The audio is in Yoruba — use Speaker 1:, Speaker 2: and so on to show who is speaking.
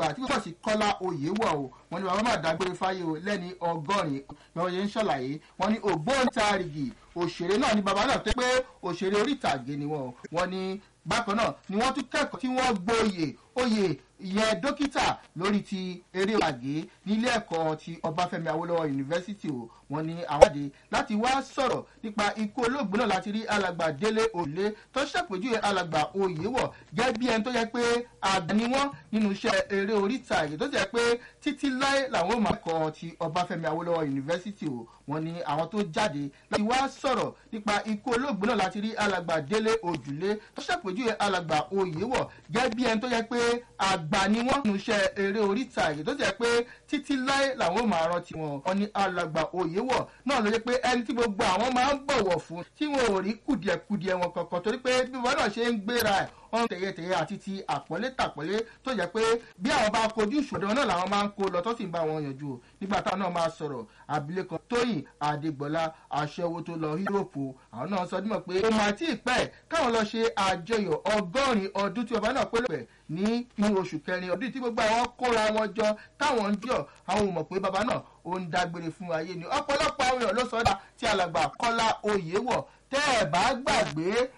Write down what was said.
Speaker 1: alàgbà tí wọ́n sì kọ́lá oyè wọ̀ o wọ́n ní bàbá máa dágbére fáyé o lẹ́ni ọgọ́rin lọ́wọ́ yẹn ń ṣàlàyé wọ́n ní ògbóǹtarìgì òṣèré náà ni bàbá náà tó pé òṣèré orí ìtàgé ni wọ́n wọ́n ní bákan náà ni wọ́n tún kẹ́kọ̀ọ́ tí wọ́n gboyè oyè ìyẹn dókítà lórí ti eré ìtàgé nílé ẹ̀kọ́ ti ọbáfẹ́mi awólọ́wọ̀ yunifásitì o wọ́n ní àwọn àdé láti wá sọ̀rọ̀ nípa ikú olóògbé náà láti rí alàgbà délé òlé tó ṣàpèjúwe alàgbà oyèwọ̀ gẹ́gẹ́ bí ẹni tó yẹ pé àgbà ni wọ́n nínú iṣẹ́ eré orí ìtàgé tó jẹ́ pé títí láé làwọn máa kọ́ ti ọbáfẹ́mi awólọ́wọ̀ yunifásitì o wọ́n ní àwọn tó jáde láti wá sọ̀rọ̀ nípa ikú olóògbé náà láti rí alàgbà délé òjùlé tó ṣàpèjúwe alàgbà oyèwọ̀ gẹ́gẹ́ bí ẹni tó yẹ pé àgbà ni wọ́n nínú iṣẹ́ eré orí ìtàgé tó jẹ́ pé títí láé làwọn máa rántí wọn wọ́n ní alàgbà oyèwọ̀ náà ló yẹ pé ẹni tí gbogbo àwọn máa ń bọ̀wọ̀ fún tí wọn ò rí kùdìẹ̀kùdìẹ̀ wọn kankan torí pé bí wọn náà ṣe ń gbéra ẹ̀ ọ̀hún tẹ̀yẹtẹ̀yẹ àti ti àpọ́nlé tàpọ́nlé tó jẹ́ pé bí àwọn bá kojú ìṣòro náà làwọn máa ń kó lọ tó sì ń bá wọn yànjú o nígbà táwọn náà máa sọ̀rọ̀ abilékan tóyìn adégbọlá aṣẹ́wó tó lọ yúròpù àwọn náà sọ dímọ̀ pé ó máa tí ì pẹ́ káwọn lọ ṣe àjọyọ̀ ọgọ́rin ọdún tí ọba náà pé lọ́pẹ̀ ní inú oṣù kẹrin ọdún tí gbogbo àwọn kóra wọn jọ táwọn ń jọ àwọn ò mọ̀ pé baba náà ó ń dágbére fún ayé ni ọ̀pọ̀lọpọ̀ àwọn èèyàn ló sọ dá tí alàgbà kọ́lá oyè wọ̀ tẹ́ ẹ̀ bá gbàgbé